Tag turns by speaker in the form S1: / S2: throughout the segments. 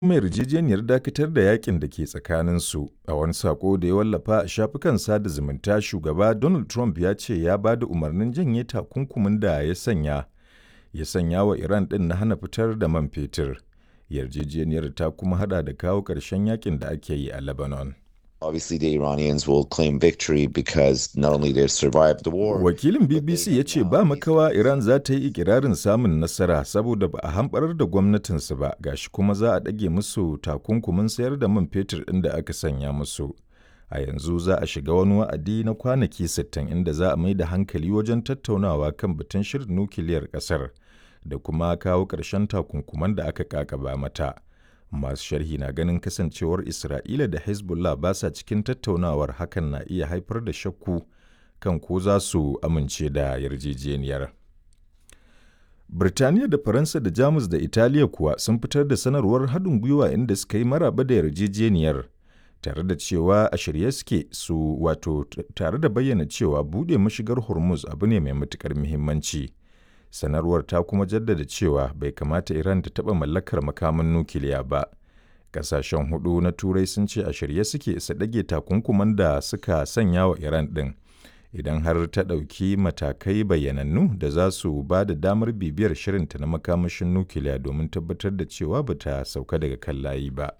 S1: mai yarjejeniyar dakatar da yakin da ke tsakaninsu a wani sako da ya wallafa a shafukan sada zumunta shugaba donald trump ya ce ya ba da umarnin janye takunkumin da ya sanya ya sanya wa iran ɗin na hana fitar da man fetur yarjejeniyar ta kuma hada da kawo ƙarshen yakin da ake yi a lebanon
S2: Obviously, the Iranians will claim victory because not only they've survived the war.
S1: Wakilin BBC ya ce ba makawa Iran za ta yi ikirarin samun nasara saboda ba a hamɓarar da gwamnatinsu ba gashi kuma za a ɗage musu takunkumin sayar da man fetur ɗin da aka sanya musu. A yanzu za a shiga wani wa'adi na kwanaki 60 inda za a mai da hankali wajen tattaunawa kan batun shirin nukiliyar ƙasar da kuma kawo ƙarshen takunkuman da aka kakaba mata. masu sharhi na ganin kasancewar isra'ila da hezbollah ba sa cikin tattaunawar hakan na iya haifar da shakku kan ko za su amince da yarjejeniyar birtaniya da faransa da jamus da italiya kuwa sun fitar da sanarwar haɗin gwiwa inda suka yi maraba da yarjejeniyar tare da cewa a shirye suke su wato tare da bayyana cewa buɗe mashigar hormuz abu ne mai matuƙar muhimmanci. sanarwar ta kuma jaddada cewa bai kamata Iran ta taɓa mallakar makaman nukiliya ba. Ƙasashen hudu na Turai sun ce a shirye suke su ɗage takunkuman da suka sanya wa Iran ɗin. Idan har ta ɗauki matakai bayyanannu da za su ba da damar bibiyar shirinta na makamashin nukiliya domin tabbatar da cewa ba ta sauka daga kan layi ba.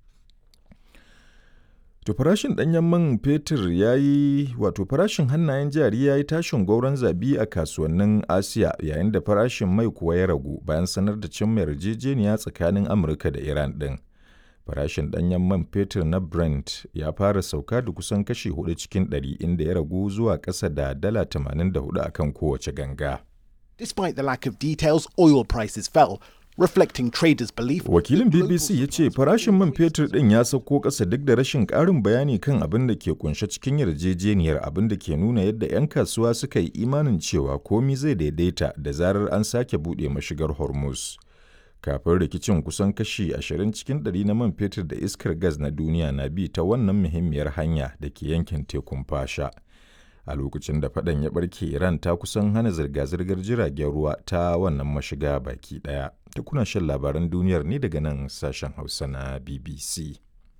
S1: To farashin ɗanyen man fetur ya yi wato farashin hannayen jari ya yi tashin gwauron zabi a kasuwannin Asiya yayin da farashin mai kuwa ya ragu bayan sanar da cimma yarjejeniya tsakanin Amurka da Iran ɗin. Farashin ɗanyen man fetur na Brent ya fara sauka da kusan kashi hudu cikin ɗari inda ya ragu zuwa ƙasa da dala 84 akan kowace ganga.
S3: Despite the lack of details, oil prices fell, reflecting traders' belief.
S1: Wakilin BBC ya ce farashin man fetur ɗin ya sauko ƙasa duk da rashin ƙarin bayani kan abin da ke kunshe cikin yarjejeniyar abin da ke nuna yadda 'yan kasuwa suka yi imanin cewa komi zai daidaita da zarar an sake buɗe mashigar Hormuz. Kafin rikicin kusan kashi 20 cikin ɗari na man fetur da iskar gas na duniya na bi ta wannan muhimmiyar hanya da ke yankin tekun fasha. a lokacin da faɗan ya ɓarke iran ta kusan hana zirga-zirgar jiragen ruwa ta wannan mashiga baki ɗaya ta kuna shan labaran duniyar ne daga nan sashen hausa na bbc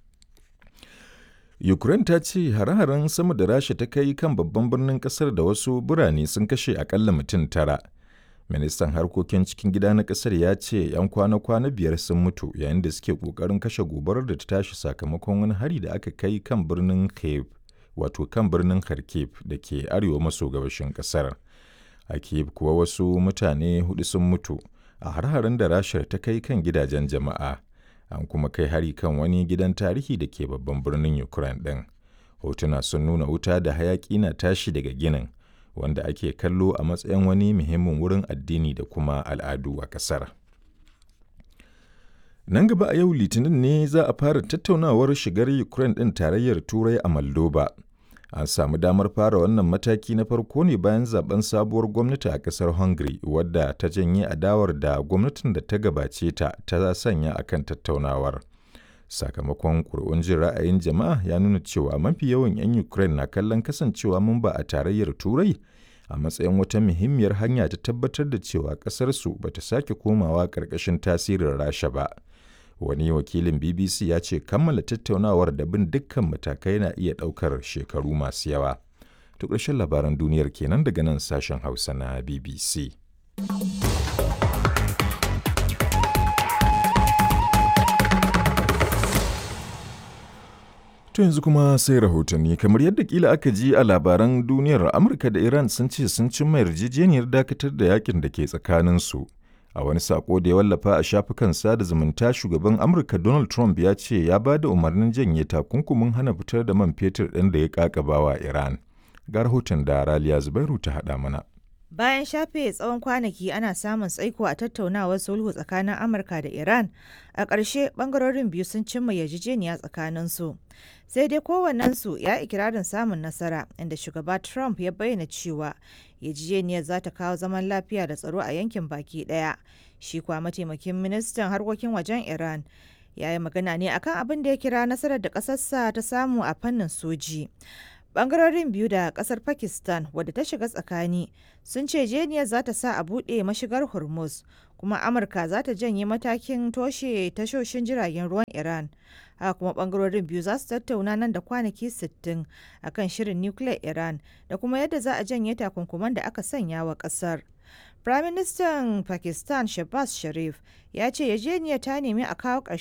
S1: ukraine ta ce hare-haren sama da rasha ta kai kan babban birnin kasar da wasu birane sun kashe akalla mutum tara ministan harkokin cikin gida na kasar ya ce 'yan kwana-kwana biyar sun mutu yayin da suke kokarin kashe gobarar da ta tashi sakamakon wani hari da aka kai kan birnin kiev wato kan birnin Kharkiv da ke arewa maso gabashin kasar. A Kiev kuwa wasu mutane hudu sun mutu a har-haren da Rashar ta kai kan gidajen jama'a. An kuma kai hari kan wani gidan tarihi da ke babban birnin Ukraine ɗin. Hotuna sun nuna wuta da hayaƙi na tashi daga ginin, wanda ake kallo a matsayin wani muhimmin wurin addini da kuma al'adu a ƙasar. Nan gaba a yau Litinin ne za a fara tattaunawar shigar Ukraine ɗin tarayyar Turai a Moldova. An samu damar fara wannan mataki na farko ne bayan zaben sabuwar gwamnati a ƙasar Hungary wadda ta janye adawar da gwamnatin da ta gabace ta ta sanya akan tattaunawar. Sakamakon ƙuri'un jin ra'ayin jama'a ya nuna cewa mafi yawan 'yan Ukraine na kallon kasancewa mamba a tarayyar Turai a matsayin wata muhimmiyar hanya ta tabbatar da cewa ƙasarsu ba ta sake komawa ƙarƙashin tasirin Rasha ba. wani wakilin bbc ya ce kammala tattaunawar da bin dukkan matakai na iya ɗaukar shekaru masu yawa to ƙarshen labaran duniyar kenan daga nan sashen hausa na bbc To yanzu kuma sai rahotanni kamar yadda kila aka ji a labaran duniyar Amurka da Iran sun ce sun cimma yarjejeniyar dakatar da yakin da ke tsakaninsu. A wani sako da ya wallafa a shafukan sada zumunta shugaban Amurka Donald Trump ya ce ya ba da umarnin janye takunkumin hana fitar da man fetur ɗin da ya ƙaƙabawa Iran. Ga rahoton da Raliya Zubairu ta haɗa mana.
S4: Bayan shafe tsawon kwanaki ana samun tsaiko a tattaunawar sulhu tsakanin Amurka da Iran, a ƙarshe ɓangarorin biyu sun cimma yarjejeniya tsakaninsu. Sai dai kowannensu ya ikirarin samun nasara, inda shugaba Trump ya bayyana cewa yarjejeniyar za ta kawo zaman lafiya da tsaro a yankin baki ɗaya. Shi kuwa mataimakin ministan harkokin wajen Iran ya yi magana ne akan abin da ya kira nasarar da ƙasarsa ta samu a fannin soji. bangarorin biyu da kasar pakistan wadda ta shiga tsakani sun ce jeniyar za ta sa a buɗe mashigar hormuz kuma Amurka za ta janye matakin toshe tashoshin jiragen ruwan Iran. Haka kuma bangarorin biyu za su tattauna nan da kwanaki 60 akan shirin nukiliyar Iran da kuma yadda za a janye takunkuman da aka sanya wa kasar. Firaministan Pakistan Shehbaz Sharif ya ce yarjejeniyar ta nemi a kawo ƙarshen